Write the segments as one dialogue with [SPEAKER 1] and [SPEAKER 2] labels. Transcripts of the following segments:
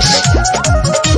[SPEAKER 1] बस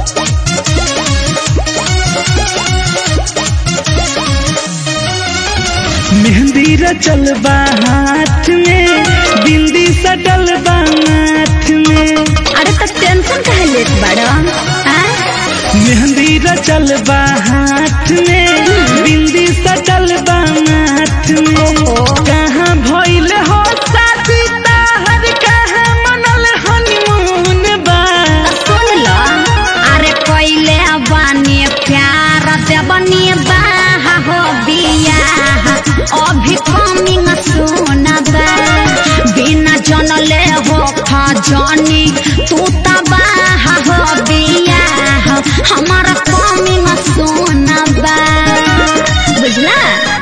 [SPEAKER 2] मेहंदी रचल बा हाथ में बिंदी सटल बा माथ में
[SPEAKER 1] अरे तो टेंशन काहे लेत बाड़ा हाँ?
[SPEAKER 2] मेहंदी रचल बा हाथ में बिंदी सटल बा माथ में कहाँ भइल हो शादी ताहर कहाँ मनल हनीमून बा
[SPEAKER 1] सुन लो अरे कोइले बानी प्यार से बनी बाहा हो बिया अभी कमिंग सुन बा बिना जनले हो खजनी तू त बाहा हो बिया हमारा कमिंग सुन बा बुझला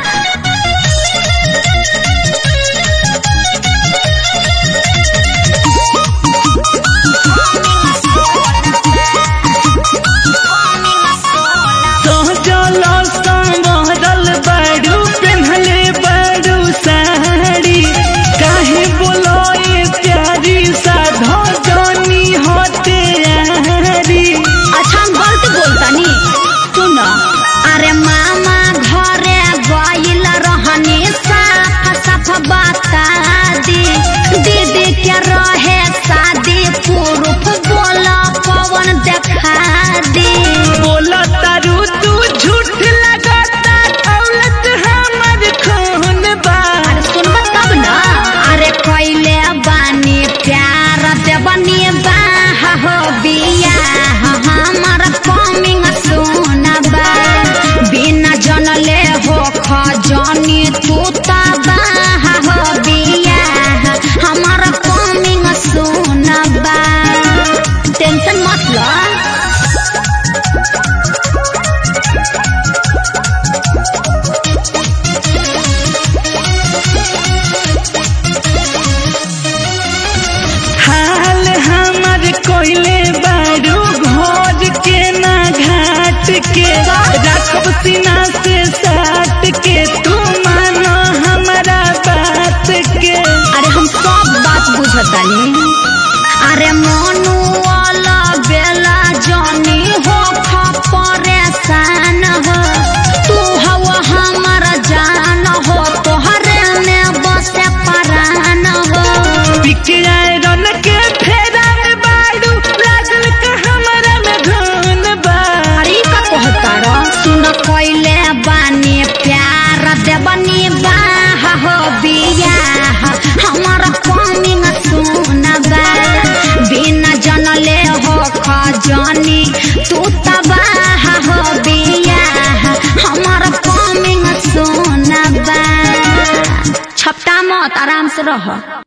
[SPEAKER 2] सहजल संवरल बाड़ू पेन्हले बाड़ू साड़ी काहे बोलो ये प्यारी साधो जनी होते यारी
[SPEAKER 1] अच्छा हम गलत बोलतानी सुन अरे मामा घरे गइल रहनी साफ साफ बता दी दीदी के रहे शादी पुरुष बोल पवन देखा दी
[SPEAKER 2] बोला तारू तू झूठ लगाता दौलत हमर खून बा
[SPEAKER 1] अरे सुनब तब न अरे कैले बानी प्यार दे बनी बाहा हो बिया हमर कमिंग सुनबा बिना जनले हो खजनी तू त बाहा हो बिया हमर कमिंग सुनबा टेंशन मत लो
[SPEAKER 2] हाल हमर कोइले बारू भोज के ना घाट के राखब सीना से साट के तू मानो हमारा बात के
[SPEAKER 1] अरे हम सब बात बुझतानी अरे मनु वाला बेला जानी हो खा परेशान हो तू हवा हमारा जान हो तोहरे में बसे परान हो
[SPEAKER 2] पिकियाए रन के फेरा में बारू लागल का हमारा में धुन बा
[SPEAKER 1] अरे का कहता रो सुन कोइले बानी प्यार दे बनी बाहा हो बिया हमारा कमिंग सुनबा बिना जनले हो खजनी तू त बाहा हो बिया हमारा कमिंग सुनबा छपटा मत आराम से रह